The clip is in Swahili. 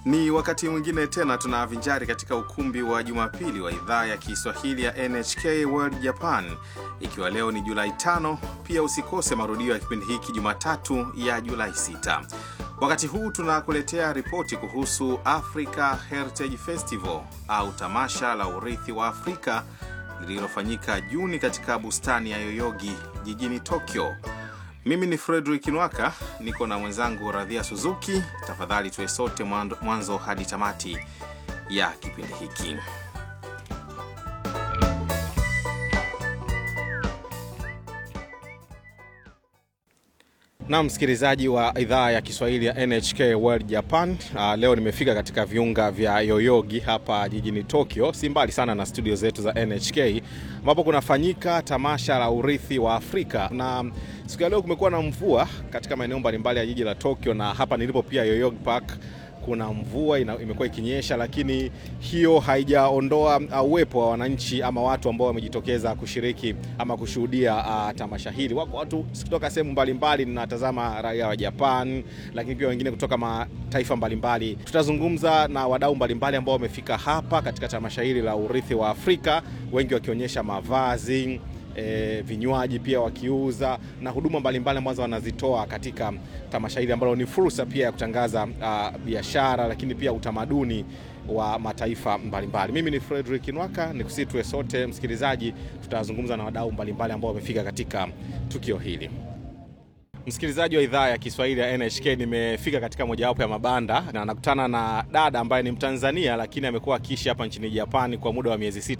Ni wakati mwingine tena tunavinjari katika ukumbi wa Jumapili wa idhaa ya Kiswahili ya NHK World Japan, ikiwa leo ni Julai tano. Pia usikose marudio ya kipindi hiki Jumatatu ya Julai 6. Wakati huu tunakuletea ripoti kuhusu Africa Heritage Festival au tamasha la urithi wa Afrika lililofanyika Juni katika bustani ya Yoyogi jijini Tokyo. Mimi ni Frederick Nwaka, niko na mwenzangu Radhia Suzuki. Tafadhali tuwe sote mwanzo hadi tamati ya kipindi hiki. Na msikilizaji wa idhaa ya Kiswahili ya NHK World Japan. Uh, leo nimefika katika viunga vya Yoyogi hapa jijini Tokyo, si mbali sana na studio zetu za NHK ambapo kunafanyika tamasha la urithi wa Afrika, na siku ya leo kumekuwa na mvua katika maeneo mbalimbali ya jiji la Tokyo, na hapa nilipo pia Yoyogi Park kuna mvua imekuwa ikinyesha, lakini hiyo haijaondoa uwepo wa wananchi ama watu ambao wamejitokeza kushiriki ama kushuhudia uh, tamasha hili. Wako watu kutoka sehemu mbalimbali, ninatazama raia wa Japan, lakini pia wengine kutoka mataifa mbalimbali. Tutazungumza na wadau mbalimbali ambao wamefika hapa katika tamasha hili la urithi wa Afrika, wengi wakionyesha mavazi E, vinywaji pia wakiuza na huduma mbalimbali ambazo wanazitoa katika tamasha hili ambalo ni fursa pia ya kutangaza uh, biashara lakini pia utamaduni wa mataifa mbalimbali. Mimi ni Frederick Nwaka, nikusii tuwe sote msikilizaji, tutazungumza na wadau mbalimbali ambao wamefika katika tukio hili. Msikilizaji wa idhaa ya Kiswahili ya NHK, nimefika katika mojawapo ya mabanda na nakutana na dada ambaye ni Mtanzania lakini amekuwa akiishi hapa nchini Japani kwa muda wa miezi sita